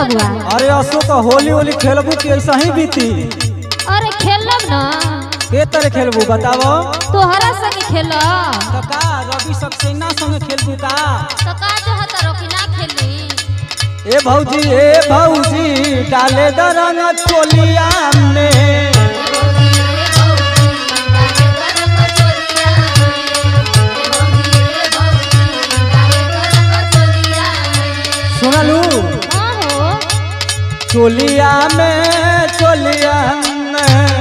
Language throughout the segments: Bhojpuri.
बबुआ अरे असो का होली होली खेलबू कि ऐसा ही बीती अरे खेलब ना के तरह खेलबू बताओ तोहरा संग खेलब तो का रवि सक्सेना संग खेलबू का तो का चाहत रखी ना खेली ए भौजी ए भौजी डाले दरंग चोलिया में सुनलू हाँ हो चोलिया में चोलिया में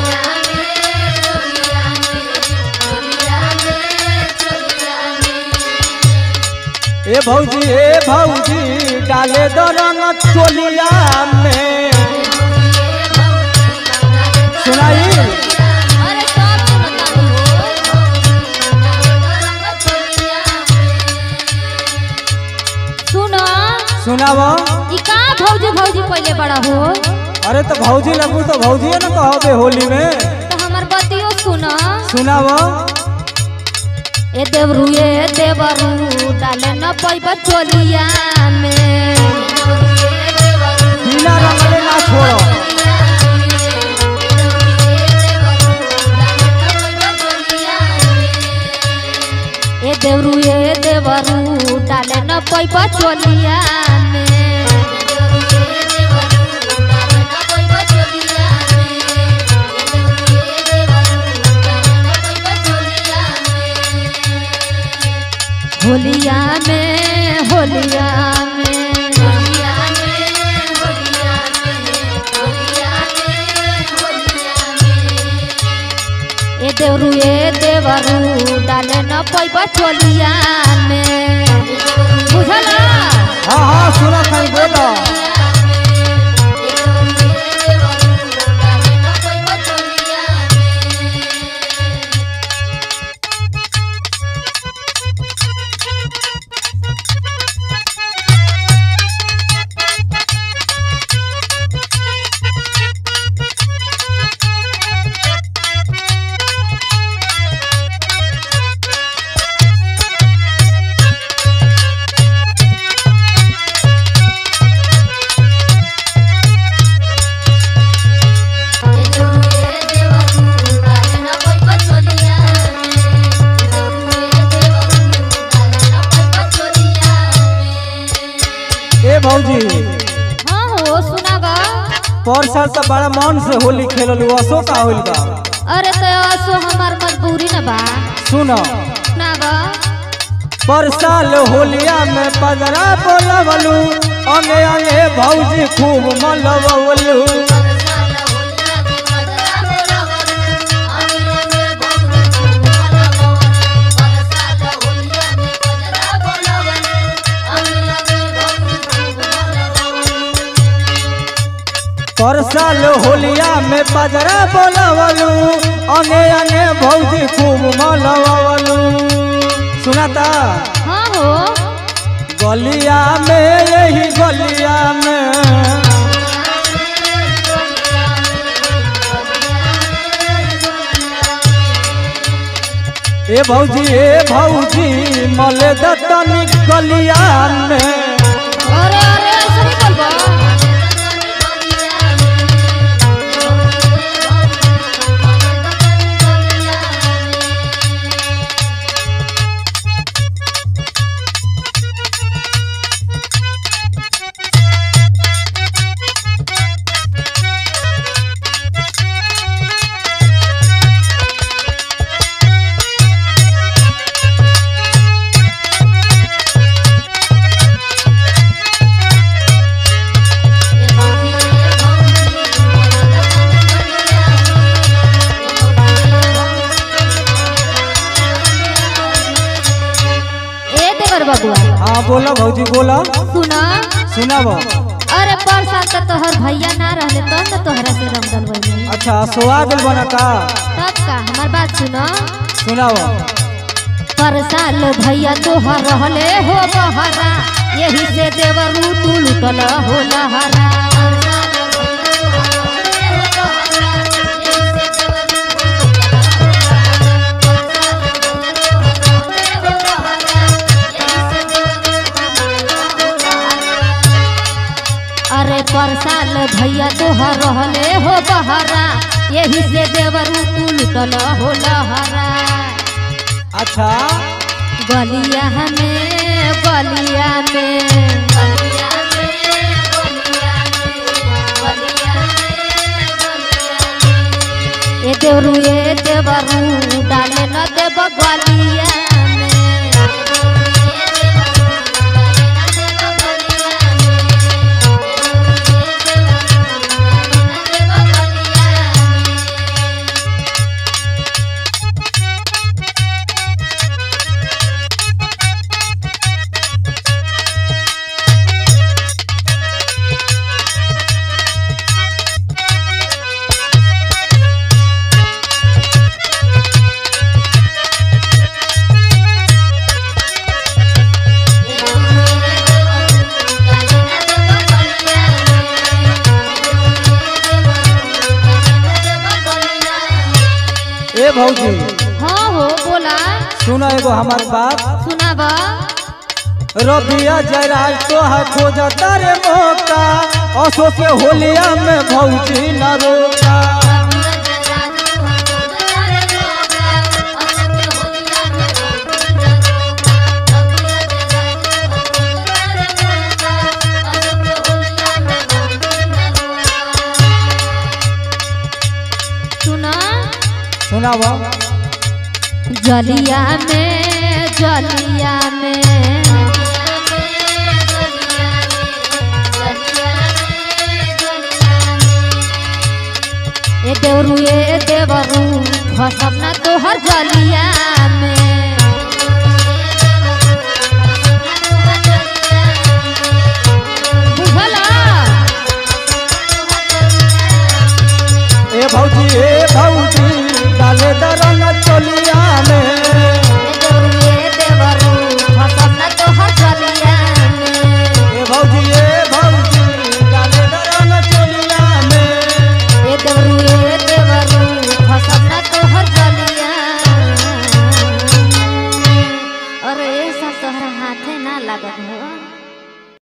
ए भौजी ए भौजी डाले दरंग चोलिया में सुनाई अरे सब सुनता सुनो सुनाव ई का भौजी भौजी पहले बड़ा हो अरे तो भौजी लगू तो भौजी न कहबे होली में तो हमार बतियो सुनो सुनाव ए देवरू ए देवरू डाले न पैब चोलिया में बिना रंगले ना छोड़ो ए देवरू ए देवरू डाले न पैब चोलिया में होलिया में होलिया में ए देवरू ए देवरू डाले न पैब चोलिया में बुझला हाँ हाँ सुना खाई बोलो ए भौजी हाँ हो सुनागा पर साल तो बड़ा मन से होली खेललू असो का होली बा अरे तो सो हमार मजबूरी न बा सुनो सुनागा पर साल होलिया में पदरा बोलवलू अंगे अंगे भौजी खूब मलवलू पर साल होलिया में पदरा बोलवलू अंगे अंगे भौजी खूब मलवलू सुनाता हाँ हो गलिया में यही गलिया में ए भौजी ए भौजी मले दतनी गलिया में अरे अरे ऐसा नहीं बोलबो ए देवर बबुआ हाँ बोला भौजी बोला सुना सुनाब अरे पर साल तक तोहर भैया ना रहले तब न तोहरा से रंग डलवैली अच्छा स्वागत बना का तब का हमार बात सुनो सुनाओ पर साल भैया तोहर रहले हो बहरा यही से देवरू तू लुटल हो लहरा तोहर रहले हो बहरा यही से देवरू तू लुटल हो लहरा अच्छा गलिया में गलिया में ए देवरू ए देवरू डाले न देव गलिया ए भौजी हाँ हो बोला सुनो एगो हमार बात सुनाबा रबिया जयराज तोहर खोजता रे मौका असो के होलिया में भौजी न रोका सुना सुनाब जलिया में जलिया में ए देवरू ए देवरू फसम ना तोहर जलिया में